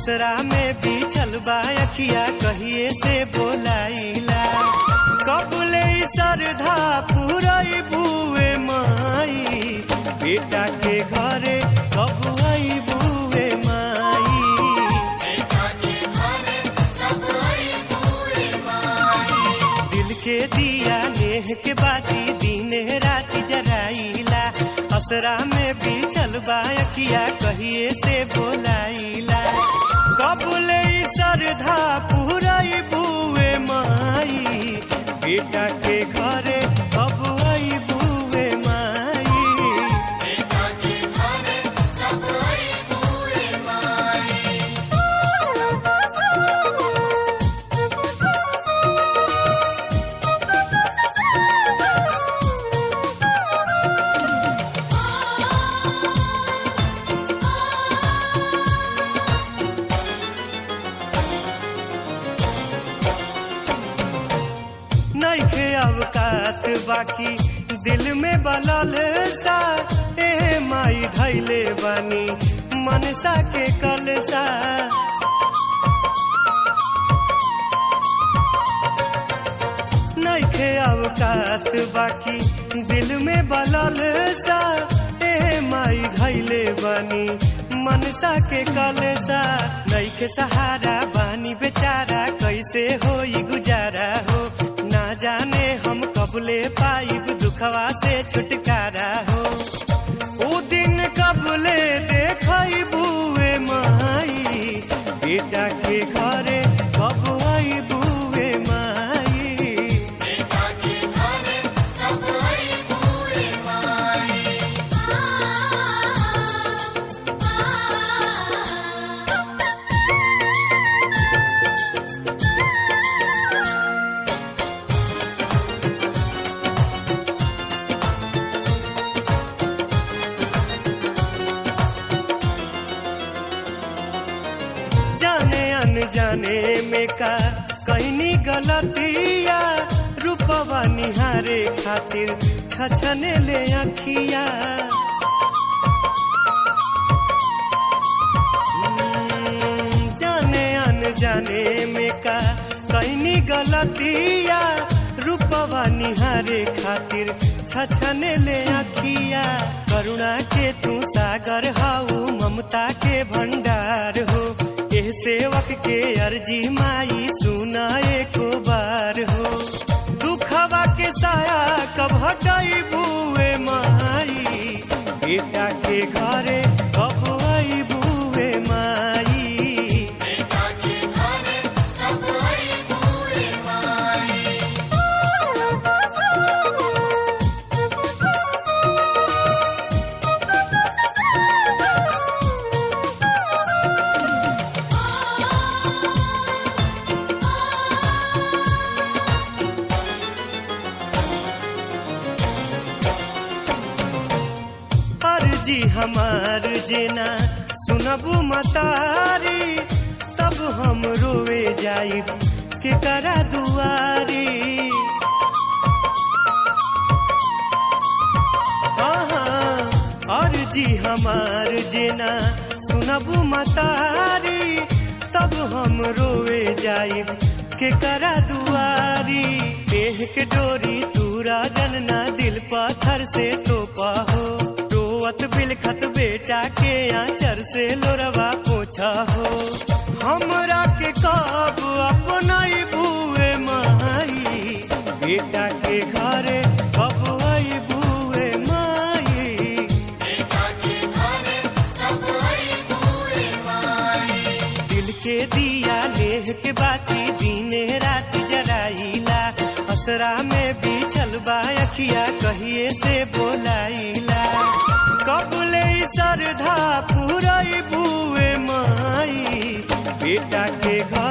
असरा में बिछल बा अखिया कहिए से बोलाइला कबले श्रद्धा पुरई बुए माई बेटा के घरे कब आई बुए माई दिल के दिया नेह के बाती दिन राति जराइला असरा में बिछल बा अखिया कहिए से बोलाइला कबले श्रद्धा पुरई बुए माई बेटा के घरे कब आई बुए माई नइखे अवकात बाकी दिल में बलल सा ए माई धैले बानी मनसा के कलसा नइखे अवकात बाकी दिल में बलल सा ए माई धैले बानी मनसा के कलसा नइखे सहारा बानी बेचारा कैसे होई गुजारा हो ना जाने हम कबले पाइब दुखवा से छुटकारा हो ओ दिन कबले देखई बुए माई बेटा के घरे कब आई बुए माई जाने अनजाने में का कहनी गलतिया रूपवा निहारे खातिर छछने ले अखिया हम्म, जाने अनजाने में का कहनी गलतिया रूपवा निहारे खातिर छछने ले अखिया करुणा के तू सागर हाउ ममता के भंडार हो एह सेवक के अर्जी माई सुना एको बार हो दुखवा के साया कब हटाई बुए माई बेटा के घरे कब आई बुए माई अर्जी हमार जेना सुनबू मतारी तब हम रोवे जाइब के करा दुआरी हाँ, अर्जी हमार जेना सुनबू मतारी तब हम रोवे जाइब के करा दुआरी देह के डोरी तूरा जनना दिल पत्थर से तोपा हो रोवत बिलखत बेटा के आंचर से लोरवा पोछा हो हमरा के कब अपनाई बुए माई बेटा के घरे कब आई बुए माई दिल के दिया नेह के बाती दीने रात जराइला असरा में बिछल बा अखिया कहिए से बोलाइला कबले श्रद्धा पुरई बुए माई बेटा के घर